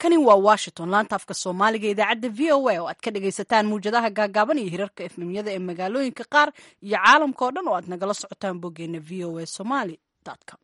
halkani waa washington laanta afka soomaaliga idaacadda v o a oo aad ka dhagaysataan muwjadaha gaagaaban iyo hirarka efmimyada ee magaalooyinka qaar iyo caalamka oo dhan oo aad nagala socotaan boggeena v o a somaly com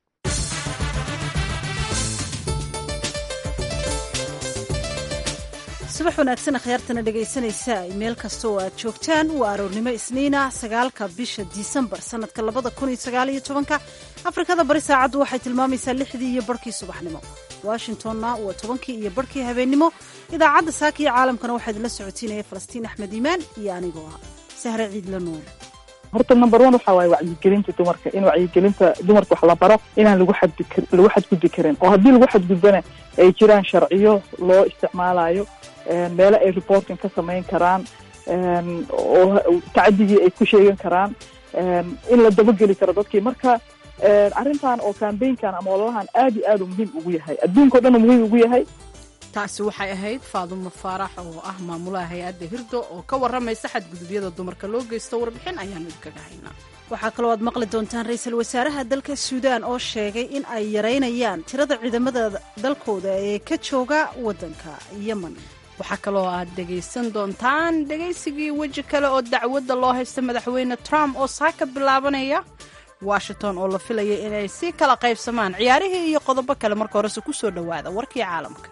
subax wanaagsan akhyaartana dhegaysanaysa meel kasta oo aad joogtaan waa aroornimo isniina sagaalka bisha disembar sanadka labada kun iyo sagaal iyo tobanka afrikada bari saacaddu waxay tilmaamaysaa lixdii iyo barhkii subaxnimo washingtonna waa tobankii iyo barhkii habeennimo idaacadda saaka iyo caalamkana waxaa idinla socotiinaya falastiin axmed iimaan iyo anigoo ah sahre ciidla nuur horta number one waxa waaye wacyigelinta dumarka in wacyigelinta dumarka wax la baro inaan lagu xadbi lagu xadgudbi karin oo haddii lagu xadgudbana ay jiraan sharciyo loo isticmaalayo meelo ay reporting ka samayn karaan oo tacadigii ay ku sheegan karaan in la dabageli karo dadkii marka arrintan oo cambaynkan ama ololahan aad iyo aad u muhiim ugu yahay adduunka o dhan u muhiim ugu yahay taasi waxay ahayd faadumo faarax oo ah maamulaha hay-adda hirdo oo ka warramaysa xadgudubyada dumarka loo geysto warbixin ayaanu idinkaga haynaa waxaa kaloo aad maqli doontaan ra-iisul wasaaraha dalka suudaan oo sheegay in ay yaraynayaan tirada ciidamada dalkooda ee ka jooga waddanka yemen waxaa kaloo aad dhegaysan doontaan dhegaysigii weji kale oo dacwadda loo haysta madaxweyne trump oo saaka bilaabanaya washington oo la filaya inay si kala qaybsamaan ciyaarihii iyo qodobo kale marka horese ku soo dhowaada warkii caalamka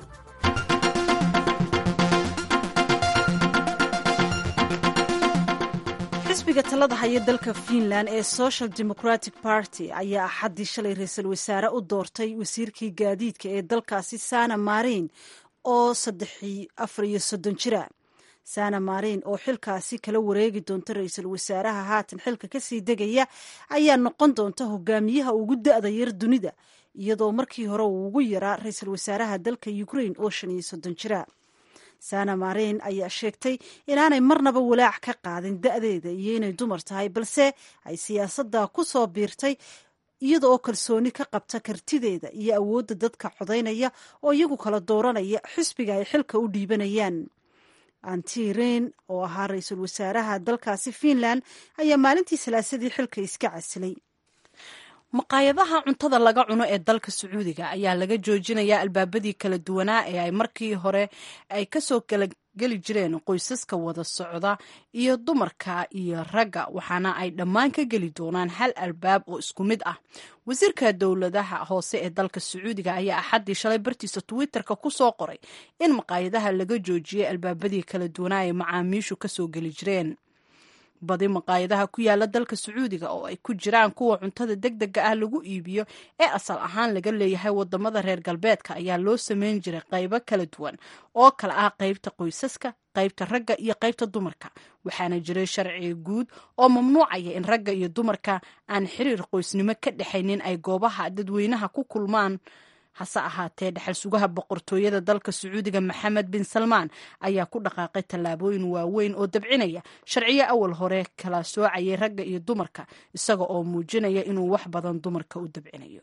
xisbiga talada haya dalka finland ee social democratic party ayaa axaddii shalay ra-iisul wasaare u doortay wasiirkii gaadiidka ee dalkaasi sana marin oo saddexi afar iyo soddon jira sana marin oo xilkaasi kala wareegi doonta ra-iisul wasaaraha haatan xilka kasii degaya ayaa noqon doonta hogaamiyaha ugu da-da yar dunida iyadoo markii hore uu ugu yaraa ra-iisul wasaaraha dalka ukraine oo shan iyo soddon jira sana marin ayaa sheegtay inaanay marnaba walaac ka qaadin da-deeda iyo inay dumar tahay balse ay siyaasadda ku soo biirtay iyada oo kalsooni ka qabta kartideeda iyo awoodda dadka codaynaya oo iyagu kala dooranaya xisbiga ay xilka u dhiibanayaan antirin oo ahaa ra-iisul wasaaraha dalkaasi finland ayaa maalintii salaasadii xilka iska casilay maqaayadaha cuntada laga cuno ee dalka sacuudiga ayaa laga joojinayaa albaabadii kala duwanaa ee ay markii hore ay kasoo kala geli jireen qoysaska wada socda iyo dumarka iyo ragga waxaana ay dhammaan ka geli doonaan hal albaab oo isku mid ah wasiirka dowladaha hoose ee dalka sacuudiga ayaa axaddii shalay bartiisa twitterka ku soo qoray in maqaayadaha laga joojiyey albaabadii kala duwanaa ee macaamiishu kasoo geli jireen badi maqaayadaha ku yaala dalka sacuudiga oo ay ku jiraan kuwa cuntada deg dega ah lagu iibiyo ee asal ahaan laga leeyahay wadamada reer galbeedka ayaa loo sameyn jiray qaybo kala duwan oo kale ah qaybta qoysaska qaybta ragga iyo qaybta dumarka waxaana jiray sharci guud oo mamnuucaya in ragga iyo dumarka aan xiriir qoysnimo ka dhexaynin ay goobaha dadweynaha ku kulmaan hase ahaatee dhexal sugaha boqortooyada dalka sacuudiga maxamed bin salmaan ayaa ku dhaqaaqay tallaabooyin waaweyn oo dabcinaya sharciyo awal hore kala soocayay ragga iyo dumarka isaga oo muujinaya inuu wax badan dumarka u dabcinayo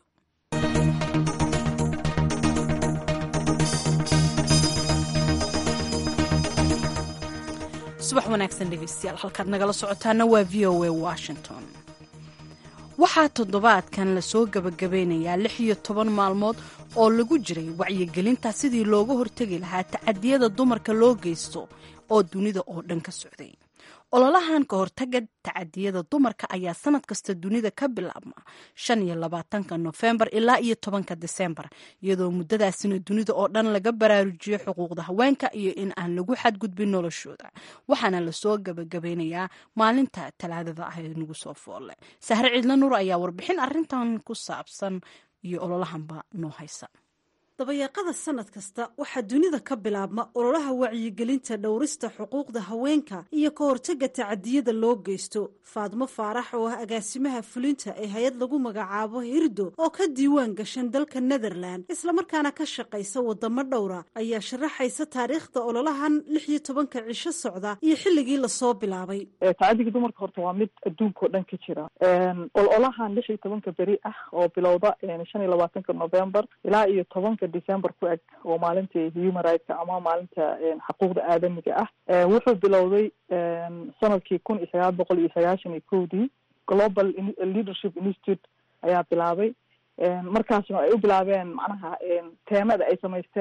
subax wanaagsan dhegeystayaal halkaad nagala socotaana waa v o a washington waxaa toddobaadkan lasoo gabagabeynayaa lix iyo toban maalmood oo lagu jiray wacyigelinta sidii looga hortegi lahaa tacadiyada dumarka loo geysto oo dunida oo dhan ka socday ololahan ka hortaga tacadiyada dumarka ayaa sanad kasta dunida ka bilaabma shan iyo labaatanka nofembar ilaa iyo tobanka disembar iyadoo muddadaasina dunida oo dhan laga baraarujiyo xuquuqda haweenka iyo in aan lagu xadgudbin noloshooda waxaana lasoo gabagabeynayaa maalinta talaadada ah ee nagu soo foolle sahre ciidla nuur ayaa warbixin arintan ku saabsan iyo ololahanba noo haysa dabayaaqada sanad kasta waxaa dunida ka bilaabma ololaha wacyigelinta dhowrista xuquuqda haweenka iyo ka hortaga tacadiyada loo geysto faadmo faarax oo ah agaasimaha fulinta ee hay-ad lagu magacaabo hirdo oo ka diiwaan gashan dalka netherland islamarkaana ka shaqaysa wadamo dhowra ayaa sharaxaysa taariikhda ololahan lix iyo tobanka cisho socda iyo xilligii lasoo bilaabay tacadiga dumarka horta waa mid adduunka oo dhan ka jira ololahan lix iyo tobanka beri ah oo bilowda shan iyo labaatanka november ilaa iyo tobanka december ku eg oo maalintii human rightska ama maalinta xuquuqda aadamiga ah wuxuu bilowday sanadkii kun iyo sagaal boqol iyo sagaashan iyo kowdii global leadership institute ayaa bilaabay markaasna ay u bilaabeen macnaha teemada ay samaysteen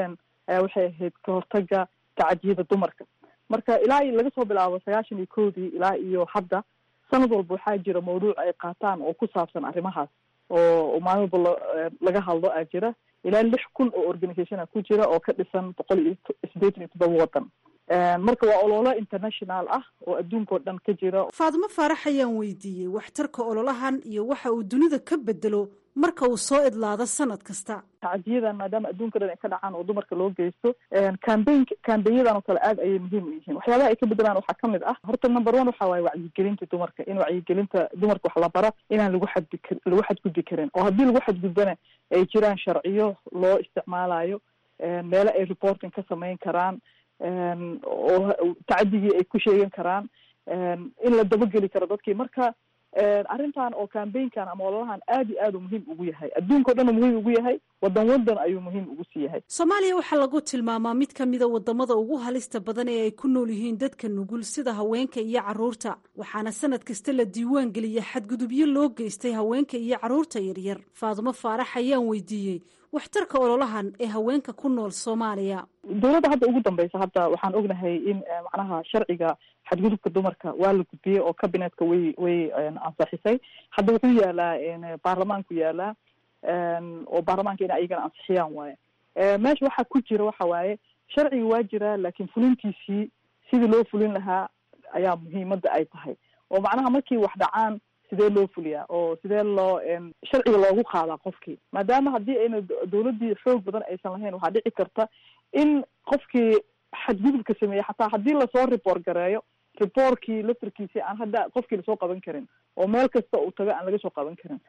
ayaa waxay ahayd ka hortaga tacadiyada dumarka marka ilaa iyo laga soo bilaabo sagaashan iyo kowdii ilaa iyo hadda sanad walba waxaa jira mawduuc ay qaataan oo ku saabsan arrimahaas oo maalin walba laga hadlo aa jira ilaa lix kun oo organisation a ku jira oo ka dhisan boqol iyo sideetan iyo toddoba waddan marka waa ololo international ah oo adduunka oo dhan ka jira faadimo faarax ayaan weydiiyey waxtarka ololahan iyo waxa uu dunida ka bedelo marka uu soo idlaado sanad kasta tacadiyadan maadaama adduunka dhan ay ka dhacaan oo dumarka loo geysto cambain cambainyadan oo kale aad ayay muhiim u yihiin waxyaabaha ay ka bedelaan waxaa kamid ah horta number one waxa waaye wacyigelinta dumarka in wacyigelinta dumarka wax la baro inaan lagu xadbi lagu xadgudbi karin oo haddii lagu xadgudbana ay jiraan sharciyo loo isticmaalayo meelo ay reporting ka samayn karaan oo tacadigii ay ku sheegan karaan in la dabageli karo dadkii marka arrintan oo cambainkan ama ololahan aad iyo aad u muhiim ugu yahay adduunka o dhan u muhiim ugu yahay wadan wadan ayuu muhiim ugu sii yahay soomaaliya waxaa lagu tilmaamaa mid ka mida wadamada ugu halista badan ee ay ku nool yihiin dadka nugul sida haweenka iyo caruurta waxaana sanad kasta la diiwaan geliya xadgudubyo loo geystay haweenka iyo caruurta yaryar faadumo faarax ayaan weydiiyey waxtarka ololahan ee haweenka ku nool soomaaliya dowladda hadda ugu dambeysa hadda waxaan ognahay in macnaha sharciga xadgudubka dumarka waa la gudbiyey oo cabinetka way way ansaxisay hadda wuxuu yaalaa baarlamaanku yaalaa oo baarlamaanka in ayagana ansixiyaan waaye meesha waxaa ku jira waxa waaye sharciga waa jiraa laakiin fulintiisii sidii loo fulin lahaa ayaa muhiimada ay tahay oo macnaha markii wax dhacaan sidee loo fuliyaa oo sidee loo sharciga loogu qaadaa qofkii maadaama haddii ayna dowladdii xoog badan aysan lahayn waxaa dhici karta in qofkii xadgudubka sameeyey xataa haddii lasoo report gareeyo reportkii laftarkiisi aan hadda qofkii lasoo qaban karin oo meel kasta uu tago aan laga soo qaban karin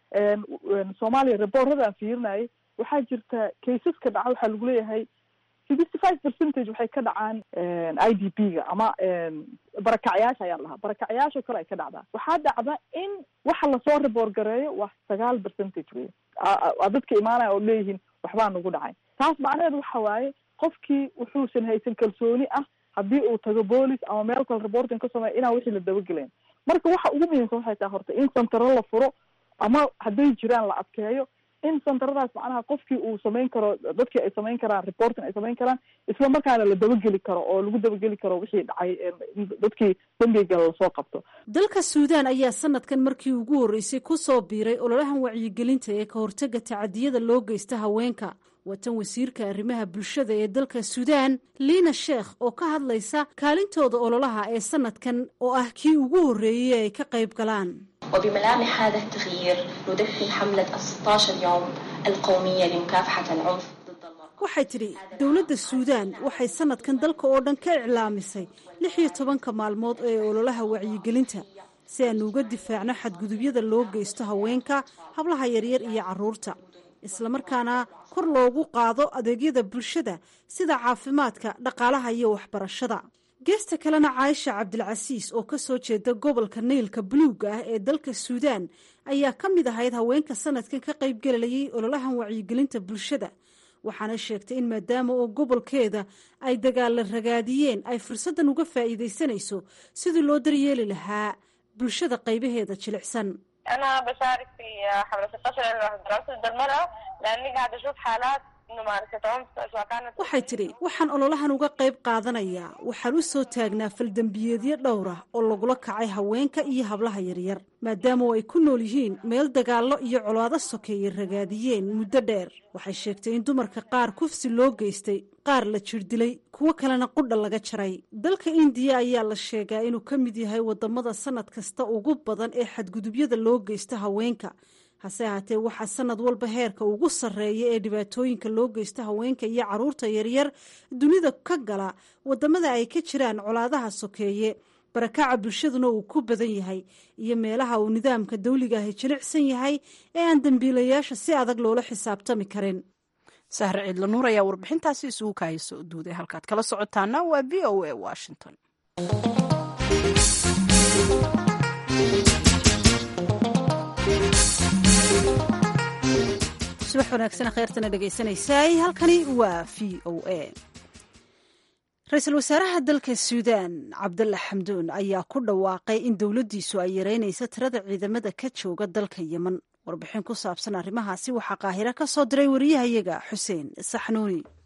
soomaaliya reportada aan fiirinayay waxaa jirta caseska dhaca waxaa lagu leeyahay sixty five percentage waxay ka dhacaan i d p ga ama barakacyaasha ayaa lahaa barakacyaasha kale ay ka dhacdaa waxaa dhacda in waxa lasoo report gareeyo waa sagaal percentage wey dadka imaanaya oo leeyihiin waxbaa nagu dhacay taas macnaheedu waxa waaye qofkii wuxuusan haysan kalsooni ah haddii uu tago boolis ama meel kale reporting ka sameeya inaan wixii la dabagelayn marka waxa ugu muhiimsan waxay tahay horta in santaro la furo ama hadday jiraan la adkeeyo in santaradaas macnaha qofkii uu samayn karo dadkii ay samayn karaan reporting ay samayn karaan isla markaana la dabageli karo oo lagu dabageli karo wixii dhacay dadkii dambiga lasoo qabto dalka suudaan ayaa sanadkan markii ugu horreysay ku soo biiray ololahan wacyigelinta ee ka hortaga tacadiyada loo geysta haweenka watan wasiirka arrimaha bulshada ee dalka suudaan liina sheekh oo ka hadlaysa kaalintooda ololaha ee sanadkan oo ah kii ugu horreeyey ay ka qayb galaan وبملامح هذا التغيير ندفن حملة 16 يوم القومية لمكافحة العنف ضد المرأة waxay tidhi dowladda suudaan waxay sanadkan dalka oo dhan ka iclaamisay lix iyo tobanka maalmood ee ololaha wacyigelinta si aanu uga difaacno xadgudubyada loo geysto haweenka hablaha yaryar iyo caruurta islamarkaana kor loogu qaado adeegyada bulshada sida caafimaadka dhaqaalaha iyo waxbarashada geesta kalena caaisha cabdilcasiis oo ka soo jeeda gobolka naylka buluugga ah ee dalka suudaan ayaa ka mid ahayd haweenka sanadkan ka qaybgelayay ololahan wacyigelinta bulshada waxaana sheegtay in maadaama oo gobolkeeda ay dagaalla ragaadiyeen ay fursaddan uga faa'iidaysanayso sidii loo daryeeli lahaa bulshada qaybaheeda jilicsan أنا بشارك في حملة 16 يوم دراسة ضد المرأة لأني قاعدة أشوف حالات ممارسة عنف سواء كانت waxay tidhi waxaan ololahan uga qayb qaadanayaa waxaan u soo taagnaa faldembiyeedyo dhowr ah oo lagula kacay haweenka iyo hablaha yaryar maadaama oo ay ku nool yihiin meel dagaallo iyo colaado sokeeye ragaadiyeen muddo dheer waxay sheegtay in dumarka qaar kufsi loo geystay qaar la jirdilay kuwo kalena qudha laga jaray dalka indiya ayaa la sheegaa inuu ka mid yahay wadamada sanad kasta ugu badan ee xadgudubyada loo geysta haweenka hase ahaatee waxaa sanad walba heerka ugu sarreeya ee dhibaatooyinka loo geysta haweenka iyo caruurta yaryar dunida ka gala wadamada ay ka jiraan colaadaha sokeeye barakaca bulshaduna uu ku badan yahay iyo meelaha uu nidaamka dawliga ahi jilicsan yahay ee aan dembiilayaasha si adag loola xisaabtami karin sahre ciidla nuur ayaa warbixintaasi isugu kahayso duuday halkaad kala socotaana waa v o a washington subax wanaagsan kheyrtana dhegaysanaysaay halkani waa v o a ra-iisul wasaaraha dalka suudaan cabdalla xamduun ayaa ku dhawaaqay in dowladdiisu ay yareynayso tirada ciidamada ka jooga dalka yemen warbixin ku saabsan arrimahaasi waxaa qaahiro ka soo diray wariyahayaga xuseen saxnuuni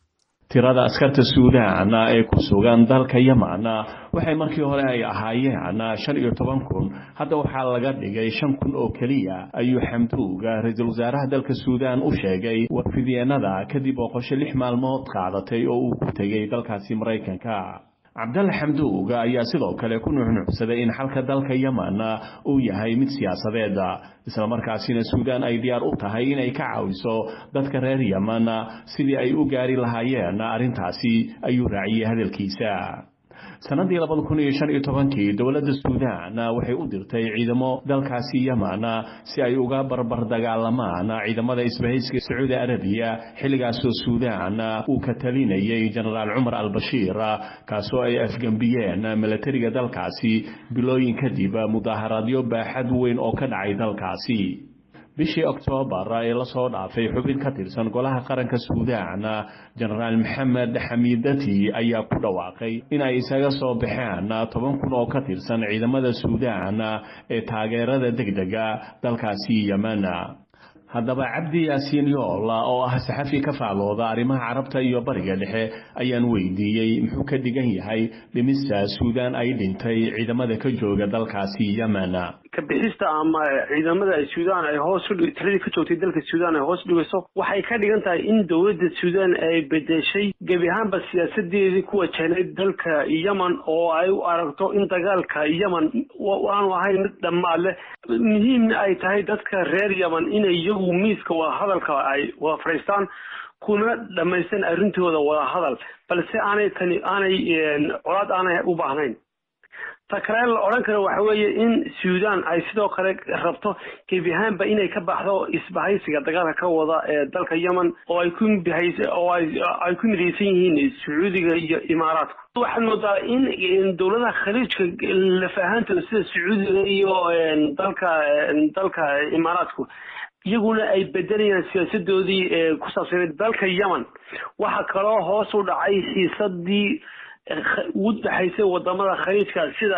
tirada askarta suudaan ee ku sugan dalka yeman waxay markii hore ay ahaayeen shan iyo toban kun hadda waxaa laga dhigay shan kun oo keliya ayuu xamduuga ra-iisul wasaaraha dalka suudaan u sheegay warfidyeennada kadib booqosho lix maalmood qaadatay oo uu ku tegay dalkaasi maraykanka cabdalle xamduuga ayaa sidoo kale ku nuuxnuuxsaday in xalka dalka yeman uu yahay mid siyaasadeed islamarkaasina suudaan ay diyaar u tahay inay ka caawiso dadka reer yeman sidii ay u gaari lahaayeen arrintaasi ayuu raaciyey hadalkiisa sanadii labada kun iyo shan iyo tobankii dowladda suudaan waxay u dirtay ciidamo dalkaasi yeman si ay uga barbar dagaalamaan ciidamada isbahayska sacuudi arabiya xilligaasoo suudaan uu ka talinayay jenaraal cumar albashiir kaasoo ay afgembiyeen milatariga dalkaasi bilooyin kadib mudaaharaadyo baaxad weyn oo ka dhacay dalkaasi bishii oktoobar ee lasoo dhaafay xubin ka tirsan golaha qaranka suudaan jenaraal maxamed xamiidati ayaa ku dhawaaqay in ay isaga soo baxeen toban kun oo ka tirsan ciidamada suudaan ee taageerada degdega dalkaasi yemen haddaba cabdi yaasiin yool oo ah saxafi ka faallooda arrimaha carabta iyo bariga dhexe ayaan weydiiyey muxuu ka dhigan yahay dhimista suudaan ay dhintay ciidamada ka jooga dalkaasi yemen kabixista ama ciidamada suudaan ay hoos tiradii ka joogtay dalka suudaan ay hoos dhigayso waxay ka dhigan tahay in dowladda suudaan ay bedeshay gebi ahaanba siyaasadeedii ku wajahnayd dalka yemen oo ay u aragto in dagaalka yemen aanu ahayn mid dhammaad leh muhiimna ay tahay dadka reer yemen inay iyagu miiska wadahadalka ay wada fadhiistaan kuna dhammaystaan arrintooda wadahadal balse aanay tani aanay colaad aanay u baahnayn ta kale la odhan karo waxa weeye in suudaan ay sidoo kale rabto gebi ahaanba inay ka baxdo isbahaysiga dagaalka ka wada ee dalka yemen oo ay ku bihays oo ay ku midaysan yihiin sacuudiga iyo imaaraadka waxaad moodaa in dowladaha khaliijka lafahaantooda sida sacuudiga iyo dalka dalka imaaraadku iyaguna ay bedelayaan siyaasadoodii ku saabsaneed dalka yemen waxaa kaloo hoos u dhacay xiisadii ugu dhexaysay wadamada khaliijka sida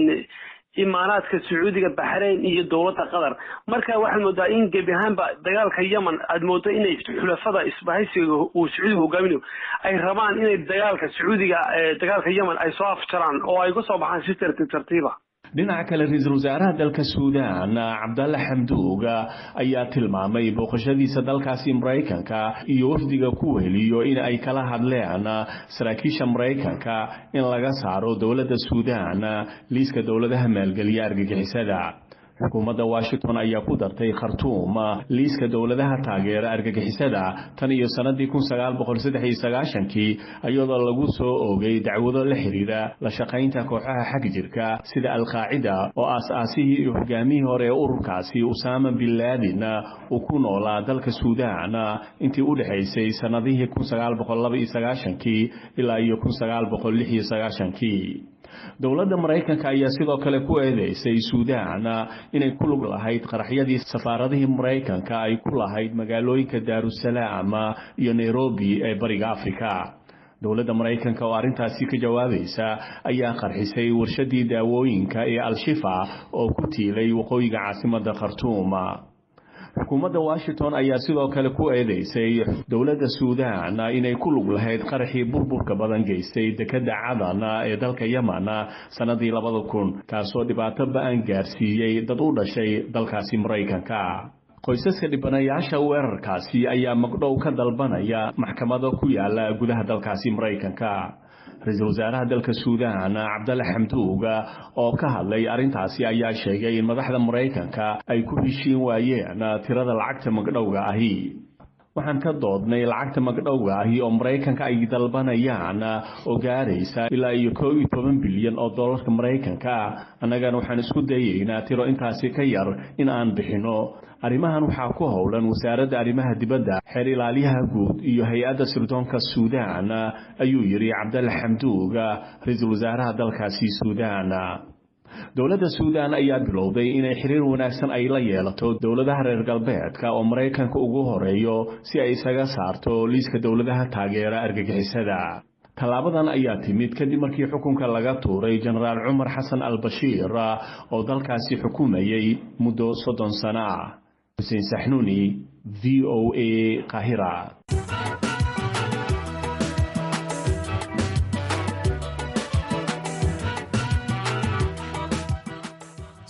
imaaraadka sacuudiga baxrayn iyo dowladda qatar marka waxaad moodaa in gebi ahaanba dagaalka yemen aad moodo inay xulafada isbahaysiga uu sacuudiga hogaaminayo ay rabaan inay dagaalka sacuudiga dagaalka yemen ay soo afjaraan oo ay kusoo baxaan si tartiib tartiiba dhinaca kale ra-iisul wasaaraha dalka suudaan cabdalle xamduuga ayaa tilmaamay booqashadiisa dalkaasi maraykanka iyo wafdiga ku weheliyo in ay kala hadleen saraakiisha maraykanka in laga saaro dowladda suudaan liiska dowladaha maalgeliya argagixisada xukuumadda washington ayaa ku dartay khartuum liiska dowladaha taageera argagixisada tan iyo sannadii kun sagaal boqol saddex iyo sagaashankii iyadoo lagu soo oogay dacwado la xidhiira la shaqaynta kooxaha xag jirka sida alqaacida oo aas-aasihii iyo hogaamihii hore ee ururkaasi usaama bin laadin uu ku noolaa dalka suudaan intii u dhexaysay sannadihii kun sagaal boqol laba iyo sagaashankii ilaa iyo kun sagaal boqol lix iyo sagaashankii dowladda maraykanka ayaa sidoo kale ku eedeysay suudaan inay ku lug lahayd qaraxyadii safaaradihii maraykanka ay ku lahayd magaalooyinka daarusalaam iyo nairobi ee bariga afrika dowladda maraykanka oo arrintaasi ka jawaabaysa ayaa qarxisay warshadii daawooyinka ee al-shifa oo ku tiilay waqooyiga caasimadda khartuum xukuumadda washington ayaa sidoo kale ku eedeysay dowladda suudaan inay ku lug lahayd qaraxii burburka badan geystay dekedda cadan ee dalka yemen sannadii labada kun kaasoo dhibaato ba-an gaarsiiyey dad u dhashay dalkaasi maraykanka qoysaska dhibanayaasha weerarkaasi ayaa magdhow ka dalbanaya maxkamado ku yaala gudaha dalkaasi maraykanka ra-iisul wasaaraha dalka suudaan cabdalle xamduuga oo ka hadlay arrintaasi ayaa sheegay in madaxda maraykanka ay ku heshiin waayeen tirada lacagta magdhowga ahi waxaan ka doodnay lacagta magdhowga ahi oo maraykanka ay dalbanayaan oo gaaraysa ilaa iyo koo iyo toban bilyan oo dollarka maraykanka annagana waxaan isku dayaynaa tiro intaasi ka yar in aan bixinno arrimahan waxaa ku howlan wasaaradda arrimaha dibadda xeer ilaaliyaha guud iyo hay-adda sirdoonka suudaan ayuu yidhi cabdalle xamduuga ra-iisul wasaaraha dalkaasi suudaan dowladda suudaan ayaa bilowday inay xiriir wanaagsan ay la yeelato dowladaha reer galbeedka oo maraykanka ugu horeeyo si ay isaga saarto liiska dowladaha taageera argagixisada tallaabadan ayaa timid kadib markii xukunka laga tuuray jenaraal cumar xasan al bashiir oo dalkaasi xukumayay muddo soddon sano ah xuseen saxnuuni v o a qahira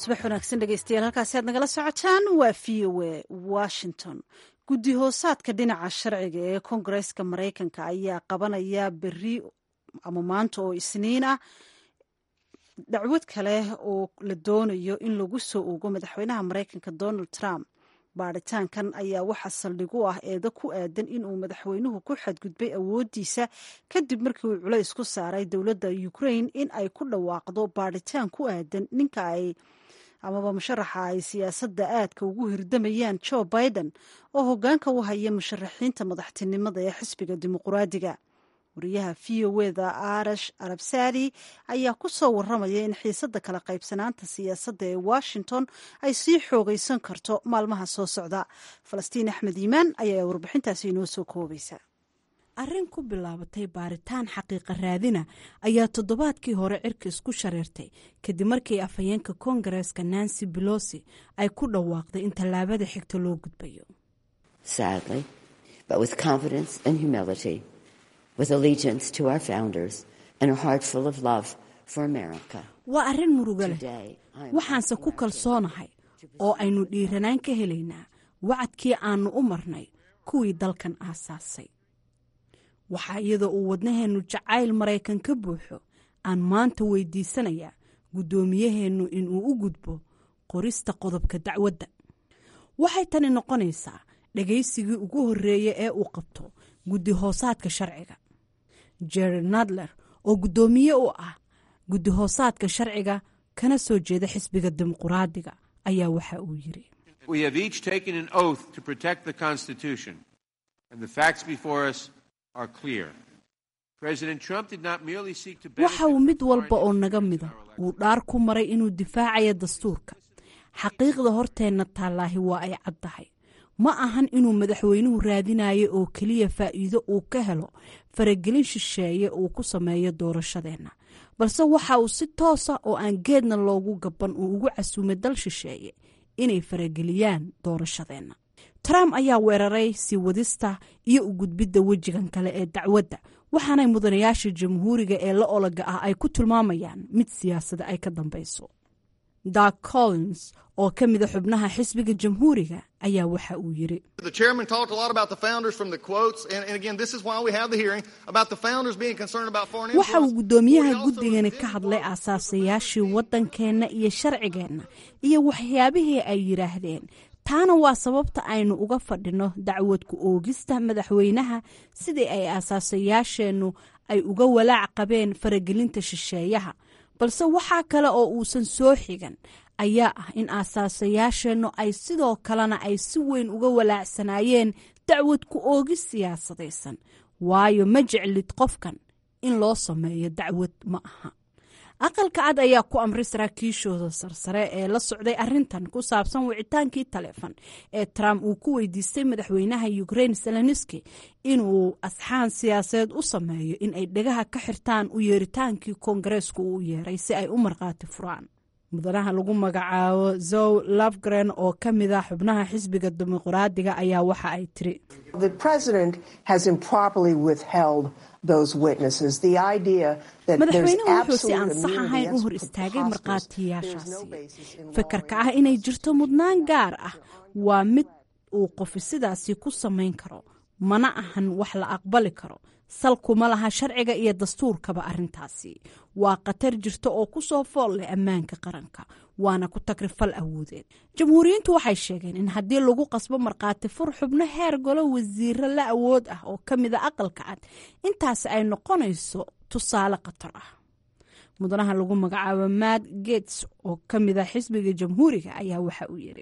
subax wanaagsan dhegeystayaal halkaasi aad nagala socotaan waa v o a washington guddi hoosaadka dhinaca sharciga ee koongareeska maraykanka ayaa qabanaya beri ama maanta oo isniin ah dacwad kale oo la doonayo in lagu soo ogo madaxweynaha maraykanka donald trump baaritaankan ayaa waxaa saldhig u ah eedo ku aadan inuu madaxweynuhu ku xadgudbay awoodiisa kadib markii uu culays ku saaray dowladda ukraine in ay ku dhawaaqdo baaritaan ku aadan ninka ay amaba musharaxa ay siyaasadda aadka ugu hirdamayaan joe biden oo hoggaanka u haya musharaxiinta madaxtinimada ee xisbiga dimuquraadiga wariyaha v o eda arash arabsadi ayaa ku soo waramaya in xiisadda kala qaybsanaanta siyaasadda ee washington ay sii xoogaysan karto maalmaha soo socda falastiin axmed iimaan ayaa warbixintaasi inoo soo koobaysa arrin ku bilaabatay baaritaan xaqiiqa raadina ayaa toddobaadkii hore cirka isku shareertay kadib markii afhayeenka koongareeska nancy belosi ay ku dhawaaqday in tallaabada xigta loo gudbayo waa arrin murugo leh waxaanse ku kalsoonahay oo aynu dhiiranaan ka helaynaa wacadkii aannu u marnay kuwii dalkan aasaasay waxaa iyadoo uu wadnaheennu jacayl maraykan ka buuxo aan maanta weydiisanayaa guddoomiyaheennu inuu u gudbo qorista qodobka dacwadda waxay tani noqonaysaa dhagaysigii ugu horreeya ee uu qabto guddi hoosaadka sharciga jerry nadler oo guddoomiye u ah guddi hoosaadka sharciga kana soo jeeda xisbiga dimuquraadiga ayaa waxa uu yiri waxa uu mid walba oo naga mida uu dhaar ku maray inuu difaacayo dastuurka xaqiiqda horteenna taallaahi waa ay caddahay ma ahan inuu madaxweynuhu raadinayo oo keliya faa'iido uu ka helo faragelin shisheeye uu ku sameeyo doorashadeenna balse waxa uu si toosa oo aan geedna loogu gaban uu ugu casuumay dal shisheeye inay farageliyaan doorashadeenna trump ayaa weeraray sii wadista iyo u gudbidda wejigan kale ee dacwadda waxaanay mudanayaasha jamhuuriga ee la ologa ah ay ku tilmaamayaan mid siyaasada ay ka dambeyso dark collins oo ka mida xubnaha xisbiga jamhuuriga ayaa waxa uu yiri waxa uu guddoomiyaha guddigani ka hadlay aasaasayaashii waddankeenna iyo sharcigeenna iyo waxyaabihii ay yidhaahdeen taana waa sababta aynu uga fadhino dacwad ku oogista madaxweynaha sidii ay aasaasayaasheennu ay uga walaac qabeen faragelinta shisheeyaha balse waxaa kale oo uusan soo xigan ayaa ah in aasaasayaasheennu ay sidoo kalena ay si weyn uga walaacsanaayeen dacwad ku oogis siyaasadaysan waayo ma jeclid qofkan in loo sameeyo dacwad ma aha aqalka cad ayaa ku amray saraakiishooda sarsare ee la socday arintan ku saabsan wicitaankii taleefon ee trump uu ku weydiistay madaxweynaha ukraine seleniski inuu asxaan siyaasadeed u sameeyo in ay dhegaha ka xirtaan u yeeritaankii koongareesku uu yeeray si ay u markhaati furaan mudanaha lagu magacaabo zow lafgren oo ka mid a xubnaha xisbiga dimuqraadiga ayaa waxa ay tiri madaxweynuhu wuxuu si aan sax ahayn u hor istaagay markhaatiyaashaasi fikirka ah inay jirto mudnaan gaar ah waa mid uu qofi sidaasi ku samayn karo mana ahan wax la aqbali karo salkuma laha sharciga iyo dastuurkaba arrintaasi waa khatar jirta oo ku soo fool leh ammaanka qaranka waana ku tagrifal awoodeed jamhuuriyiintu waxay sheegeen in haddii lagu qasbo markhaati fur xubno heer golo wasiiro la awood ah oo ka mida aqalka cad intaasi ay noqonayso tusaale khatar ah mudanaha lagu magacaabo matt gates oo ka mid a xisbiga jamhuuriga ayaa waxa uu yiri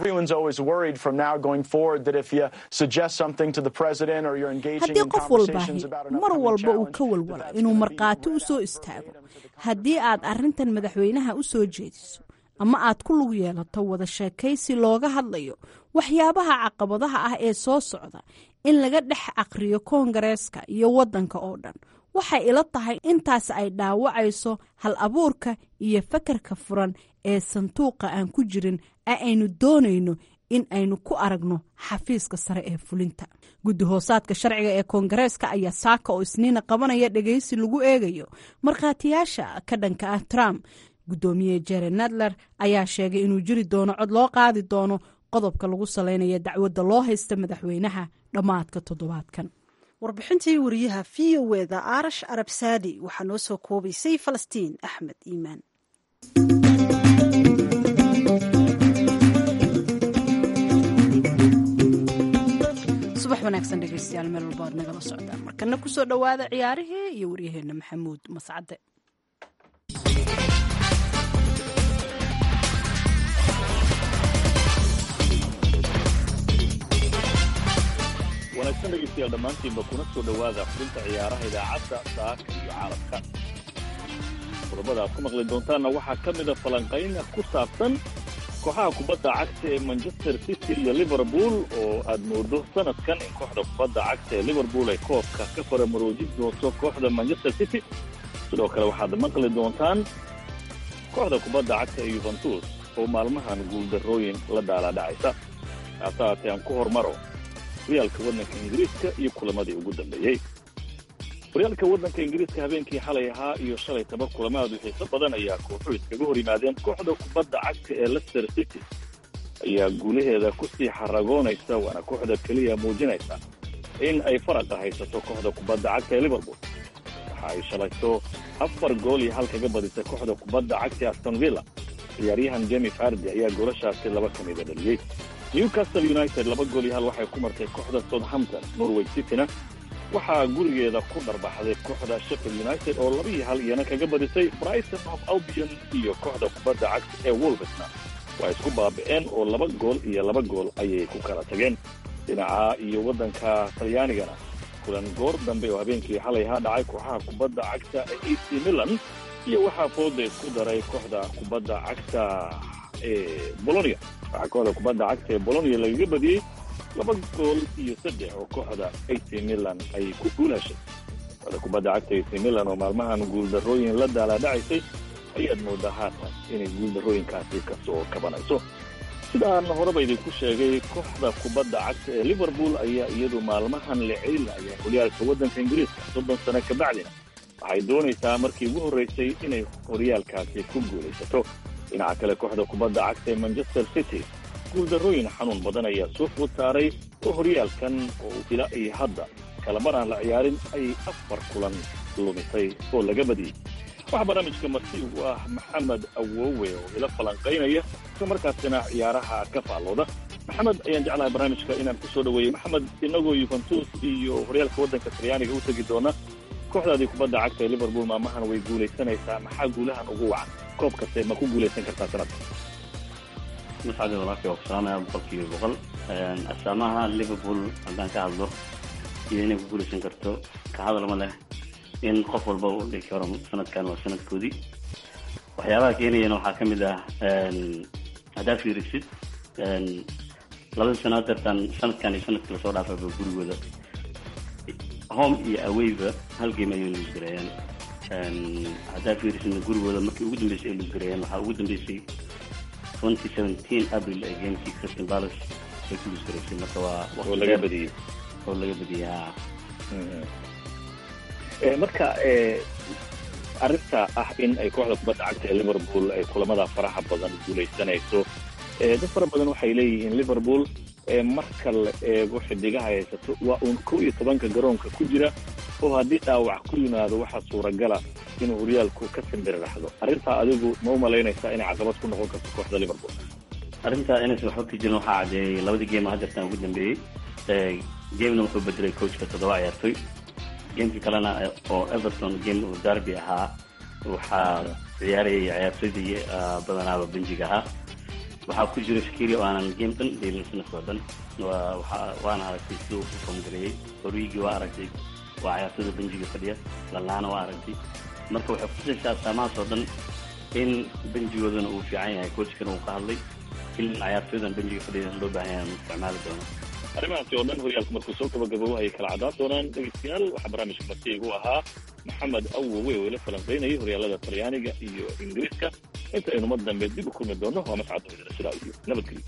haddii qof walbaahi mar walba uu ka walwalo inuu markhaati u soo istaago haddii aad arintan madaxweynaha u soo jeediso ama aad ku lug yeelato wada sheekaysi looga hadlayo waxyaabaha caqabadaha ah ee soo socda in laga dhex aqriyo koongareeska iyo waddanka oo dhan waxay ila tahay intaas ay dhaawacayso hal abuurka iyo fakarka furan ee sanduuqa aan ku jirin ee aynu doonayno in aynu ku aragno xafiiska sare ee fulinta guddi hoosaadka sharciga ee koongareeska ayaa saaka oo isniina qabanaya dhegaysi lagu eegayo markhaatiyaasha ka dhanka ah trump guddoomiye jere nadler ayaa sheegay inuu jiri doono cod loo qaadi doono qodobka lagu salaynaya dacwadda loo haysta madaxweynaha dhammaadka toddobaadkan warbixintii wariyaha v o eda arash arab saadi waxaa noo soo koobaysay falastiin axmed iimaan subax wanaagsan dhegeystayaal meel walba aad nagala socdaan markana kusoo dhowaada ciyaarihii iyo waryaheena maxamuud mascade wanaagsan dhegeystayaal dhammaantiinba kuna soo dhowaada xubinta ciyaaraha idaacadda saaka iyo caalamka qodobada aad ku maqli doontaanna waxaa ka mida falanqayn ku saabsan kooxaha kubadda cagta ee manchester city iyo liverpool oo aad moodo sanadkan in kooxda kubadda cagta ee liverpool ay koobka ka faramaroojin doonto kooxda manchester city sidoo kale waxaad maqli doontaan kooxda kubadda cagta ee yuventus oo maalmahan guuldarrooyin la daalaadhacaysa haase haatee aan ku hormaro horyaalka waddanka ingiriiska iyo kulamadii ugu dambeeyey horyaalka waddanka ingiriiska habeenkii xalay ahaa iyo shalay taba kulamaadu xiiso badan ayaa kooxuhu iskaga hor yimaadeen kooxda kubadda cagta ee leicester city ayaa guulaheeda ku sii xaragoonaysa waana kooxda keliya muujinaysa in ay faraqa haysato kooxda kubadda cagta ee liverpool waxa ay shalayto afar gool iyo hal kaga badisay kooxda kubadda cagta ee aston villa ciyaaryahan jemi fardi ayaa goolashaasi laba ka mida dhaliyey newcastle united laba gool iyo hal waxay ku martay kooxda southampton norway cityna waxaa gurigeeda ku dharbaxday kooxda sheffield united oo laba iyo hal iyana kaga badisay brighton of albion iyo kooxda kubadda cagta ee wolvesna waa isku baabi'een oo laba gool iyo laba gool ayay ku kala tageen dhinaca iyo waddanka talyaanigana kulan goor dambe oo habeenkii xalay ahaa dhacay kooxaha kubadda cagta ee ac milan iyo waxaa fooda isku daray kooxda kubadda cagta ee bolonia waxaa kooxda kubadda cagta ee bolonia lagaga badiyey laba gool iyo saddex oo kooxda ac milan ay ku guulashay kooxda kubadda cagta ac milan oo maalmahan guuldarrooyin la daalaadhacaysay ayaad moodaa haatan inay guuldarrooyinkaasi ka soo kabanayso sidaan horeba idinku sheegay kooxda kubadda cagta ee liverpool ayaa iyadu maalmahan la celinaya horyaalka waddanka ingiriiska soddon sano ka bacdina waxay doonaysaa markii ugu horraysay inay horyaalkaasi ku guulaysato dhinaca kale kooxda kubadda cagta ee manchester city guuldarrooyin xanuun badan ayaa soo food saaray oo horyaalkan oo ilaa iyo hadda kalamar aan la ciyaarin ayay afar kulan lumisay oo laga badiyey waxaa barnaamijka marti ugu ah maxamed awowe oo ila falanqaynaya isla markaasina ciyaaraha ka faallooda maxamed ayaan jeclahay barnaamijka inaan ku soo dhaweeyey maxamed inagoo yuventus iyo horyaalka waddanka talyaaniga u tegi doona kooxdaadii kubadda cagta ee liverpool maamahan way guulaysanaysaa maxaa guulahan ugu wacan koob kaste ma ku guulaysan kartaa sanadka mascade walaalkay waa ku salaamaya boqolkiiba boqol astaamaha liverpool haddaan ka hadlo iyo inay ku guulaysan karto ka hadalma leh in qof walba uu dhigi karo sanadkan waa sanadkoodii waxyaabaha keenayana waxaa ka mid ah haddaad fiirisid labada sano hadeertaan sanadkan iyo sanadkii lasoo dhaafayba gurigooda home iyo awayba hal game ayay luusgareeyeen haddaad fiirisidna gurigooda markii ugu dambeysay ay luusgareeyeen waxaa ugu dambeysay twenty seventeen april ee gamekii christian palace ay ku luusgareysay marka waa oo laga badiyey oo laga badiyey ha marka arrinta ah in ay kooxda kubadda cagta ee liverpool ay kulamada faraha badan guulaysanayso dad fara badan waxay leeyihiin liverpool marka la eego xidigaha haysato waa uun kow iyo tobanka garoonka ku jira oo haddii dhaawac ku yimaado waxaa suuragala inuu horyaalku ka simbiriraxdo arrintaa adigu ma u malaynaysaa inay caqabad ku noqon karto kooxda liverpool arrinta inaysan waxba ka jirin waxaa caddeeyey labadii game hadeertan ugu dambeeyey gamena wuxuu bedelay coachka toddoba ciyaartoy gamekii kalena oo everton game uu darby ahaa waxaa ciyaarayay ciyaartoydii badanaaba benjiga ahaa waxaa ku jira shakiri oo aanan game dhan dheelin sanadkoo dhan waana aragtay siduu u foomgareeyey origi waa aragtay waa ciyaartoyda benjiga fadhiya lalaana waa aragtay marka waxay kutusaysaa astaamahaas oo dhan in benjigoodana uu fiican yahay coachkana uu ka hadlay in ciyaartoydan benjiga fadhiya loo baahan yahay isticmaali doono arrimahaasi oo dhan horyaalku markuu soo gabagabo ayay kala caddaan doonaan dhegeystayaal waxaa barnaamijka marti igu ahaa maxamed awowe oo ila falanqaynayay horyaalada talyaaniga iyo ingiriiska inta aynu mar dambe dib u kulmi doono waa mascad hoydana sidaa iyo nabadgelyo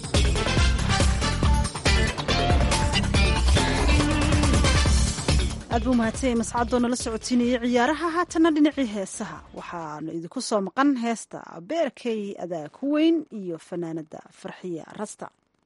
aad aad buu mahadsanyay mascadoo nala socotiinayay ciyaaraha haatana dhinacii heesaha waxaanu idinku soo maqan heesta beerkay adaa ku weyn iyo fanaanada farxiya rasta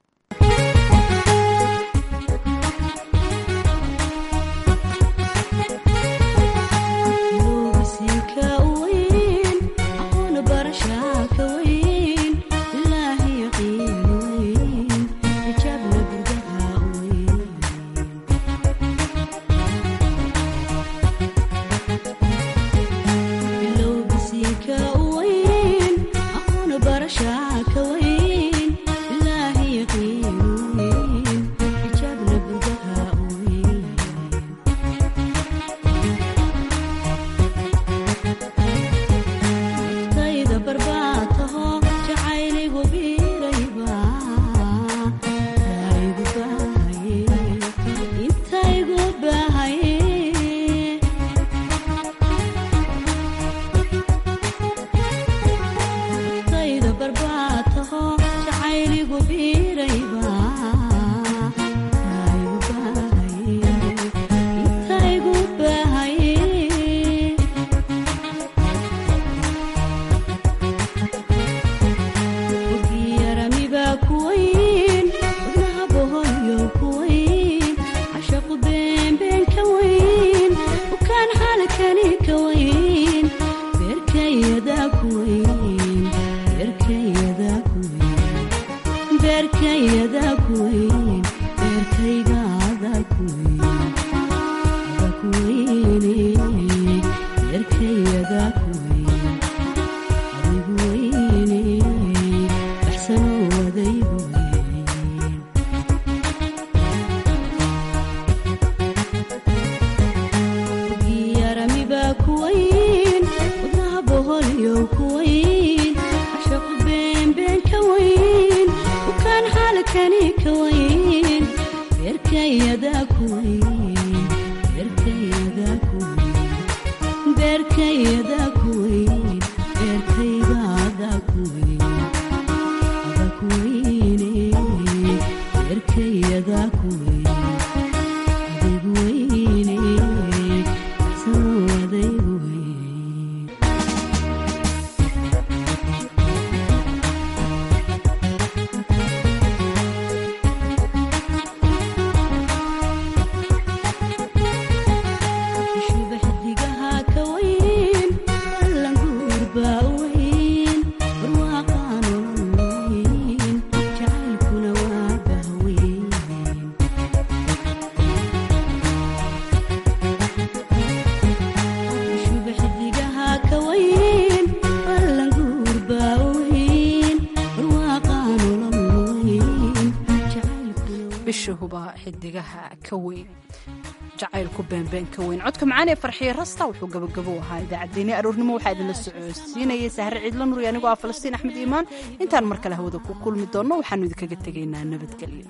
xidigaha ka weyn jacaylku beenbeen ka weyn codka macaan ee farxiye rasta wuxuu gabagabo ahaa idaacaddeenni aroornimo waxaa idinla socodsiinayay sahre ciidla nur anigoo ah falastiin axmed iimaan intaan mar kale hawada ku kulmi doonno waxaanu idinkaga tegaynaa nabadgelyo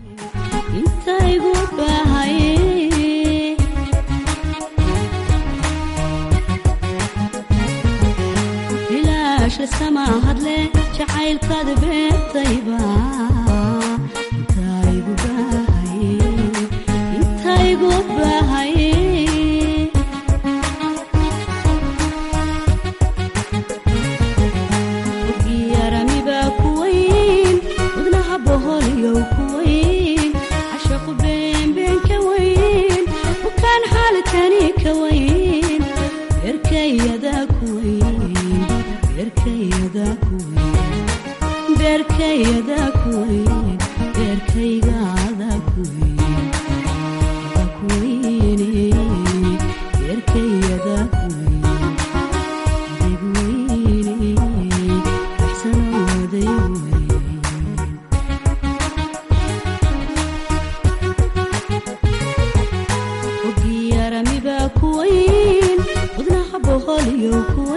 hadle jacaylkaada beertayba boholyo